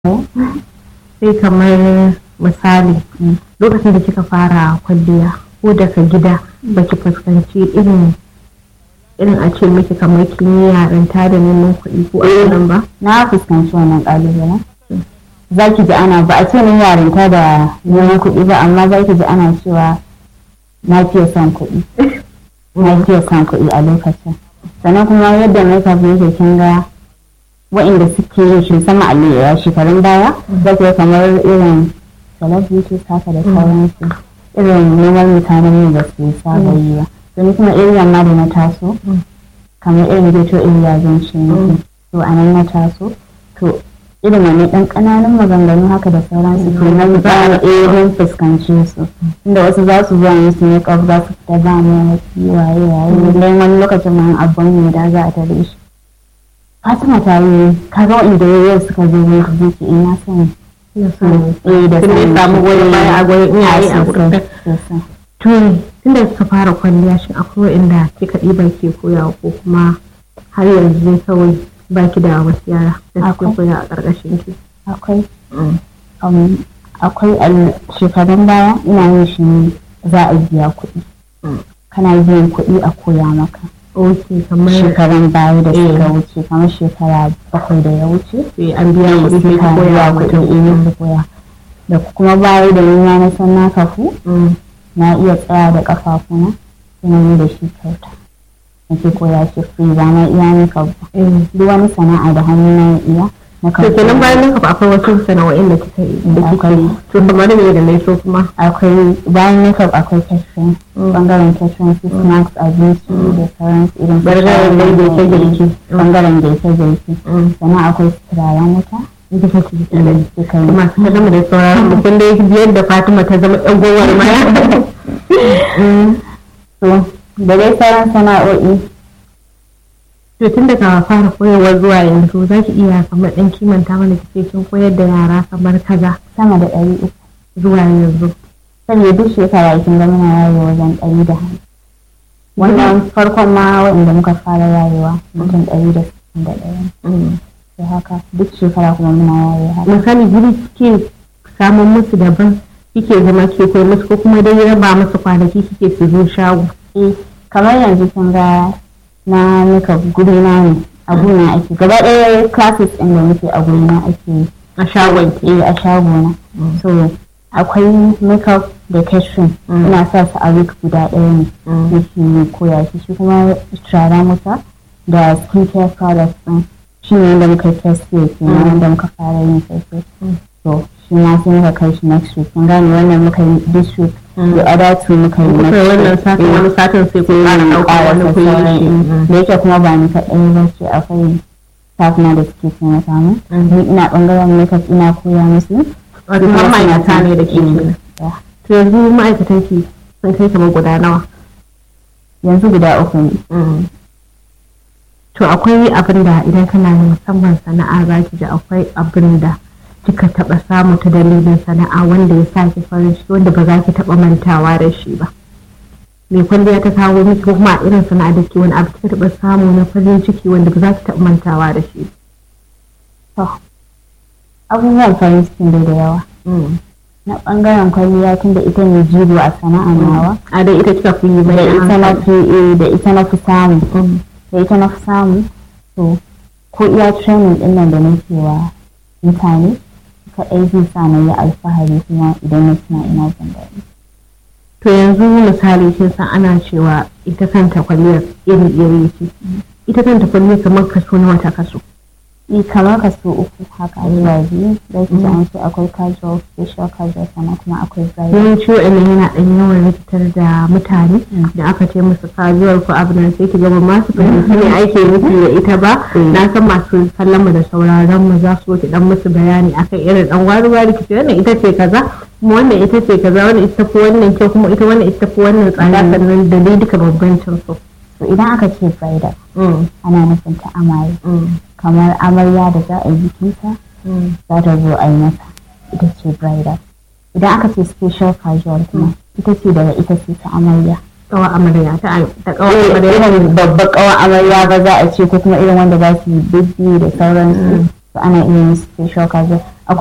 sai kamar misali lokacin da kika fara kwalliya ko daga gida baki fuskanci irin irin a ce miki kamar kin yi yarinta da neman kuɗi ko a ba na fuskanci wannan ƙalubalen za ki ji ana ba a ce ni yarinta da neman kuɗi ba amma za ki ji ana cewa na fiye son kuɗi na fiye son kuɗi a lokacin sannan kuma yadda makeup yake kin ga wa'inda suke yin shi sama a shekarun baya za ki kamar irin celebrities haka da sauransu irin neman mutanen ne da su saba yi ba domin kuma area ma da na taso kamar irin ghetto area zan ce to a nan na taso to irin wani ɗan ƙananan maganganu haka da sauransu to na za a irin fuskance su inda wasu za su zuwa musu ne ƙaf za su fita ba mu wasu waye waye dan wani lokacin ma abban mu da za a tare shi Fatima ta yi kaga wa'inda yau suka zo ne su zuci ina son eh da sun samu goyon baya a goyon iyaye a gurin sosai to tunda suka fara kwalliya shin akwai inda kika ɗiba ke koyawa ko kuma har yanzu ne kawai baki da wasu yara da suke Akwai. koya a ƙarƙashin ki akwai um, akwai a shekarun baya ina yin shi ne za a biya kuɗi kana biyan kuɗi a koya maka ok kamar shekarun baya da suka Eh. wuce kamar shekara bakwai da ya wuce sai an biya kuɗi sai ki koya wa mutum kuɗi su koya da kuma baya da nima na san na kafu Mm. na iya tsaya da kafafuna kuma yi da shi kyauta nake koya shi free ba na iya ni ba Eh. duk wani sana'a da hannu na iya na to kenan bayan nan akwai wasu sana'o'in da kika yi da kike Akwai. yi to kamar me da mai so kuma akwai bayan makeup akwai catering Mm. bangaren catering su snacks abinci da sauransu irin su Bangaren shayi, girke-girke. eh, bangaren girke-girke Mm. sannan akwai turaren wuta ita kake yi da suka yi masu kallon mu da sauraron mu kun dai biyar da Fatima ta zama ɗan gowar maya to da dai sauran sana'o'i to tun daga fara koyarwa zuwa yanzu za ki iya kamar ɗan kimanta mana kike kin koyar da yara kamar kaza sama da ɗari uku zuwa yanzu saboda duk shekara kin ga muna yayewa wajen ɗari da hamsin wannan farkon ma waɗanda muka fara yayewa mutum ɗari da sittin da ɗaya sai haka duk shekara kuma muna yayewa haka misali guri kike samun musu daban kike zama ke koyar musu ko kuma dai raba musu kwanaki kike su zo shago eh kamar yanzu kin ga na nika guri na ne a gona ake gaba ɗaya classes ɗin da muke a guri na ake yi a shagon ki eh a shagona so akwai makeup da catering Mm. ina sa su a week guda ɗaya ne yake koya shi shi kuma turaren wuta da skincare products ɗin shi ne wanda muka yi first year kenan Mm. wanda muka fara yin first year Mm. so shi ma sai muka kai shi next week kun gane wannan muka yi this week Mm. the other two muka yi kuka next yi wannan week satin Eh. wani satin sai ku ƙara ɗaukar wani ku yi shi da yake kuma ba ni kaɗai ba ce akwai staff na da suke taimaka mu Mm. ni ina ɓangaren makeup ina koya musu wato har ma'aikata ne da ke Mm. kenan Yeah. to yanzu ma'aikatan ki sun kai kamar guda nawa yanzu guda uku ne to akwai abin da idan kana da musamman sana'a za ki ji akwai abin da kika taɓa samu ta dalilin sana'a wanda ya sa ki farin ciki wanda ba za ki taɓa mantawa da shi ba mai kwalliya ta kawo miki ko kuma a irin sana'a da ke wani abu kika taɓa samu na farin ciki wanda ba za ki taɓa mantawa da shi to abubuwan farin cikin dai da yawa na ɓangaren kwalliya tun da ita ne jigo a sana'a nawa a dai ita kika fi yi mai da ita na hankali. fi eh, da ita na fi samu Mm. da ita na fi samu to ko iya training ɗin nan da nake wa mutane kaɗai zai sa na yi alfahari kuma idan na tuna ina jin daɗi to yanzu misali kin san ana cewa ita kanta kwalliyar iri iri ce ita kanta kwalliyar kamar kaso nawa ta kaso Eh, kamar kaso uku haka zuwa biyu da ki ji an ce akwai casual special casual sannan kuma akwai bridal yawanci wa'annan yana ɗan yawan rikitar da mutane Mm. da aka ce musu kajuwar ko abu nan sai ki gaba masu fahimci ne ake nufi da ita ba Mm. na san masu kallon mu da sauraron mu za su ki dan musu bayani akan irin dan wari wari ki ce wannan ita ce kaza kuma wannan ita ce kaza wannan ita fi wannan kyau kuma ita wannan ita fi wannan tsada Mm. sannan da dai duka bambancin su to idan aka ce bridal Mm, ana nufin ta amaye mm, kamar amarya da za a yi bikinta mm. za ta zo a yi mata ita ce bridal idan aka ce special casual kuma ita ce daga ita ce ta amarya kawa amarya ta ta kawa amarya irin babbar kawan amarya ba za a ce ko kuma irin wanda za su yi bibbi da sauransu to ana iya yin special cafe